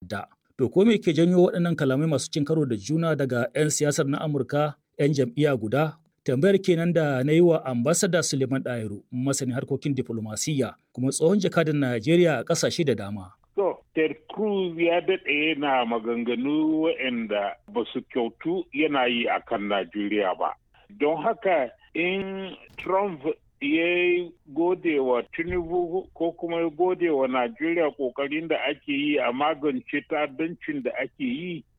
ta'adda. To ko me ke janyo waɗannan kalamai masu cin karo da juna daga 'yan siyasar na Amurka 'yan jam'iyya guda? Tambayar kenan da na yi wa ambasada Suleiman Ɗahiru, masanin harkokin diflomasiyya kuma tsohon jakadan Najeriya a ƙasashe da dama. To, Ted Cruz ya daɗe yana maganganu waɗanda ba su kyautu yana yi a kan Najeriya ba. Don haka in Trump ya gode wa Tinubu ko kuma ya gode wa Najeriya ƙoƙarin da ake yi a magance ta'addancin da ake yi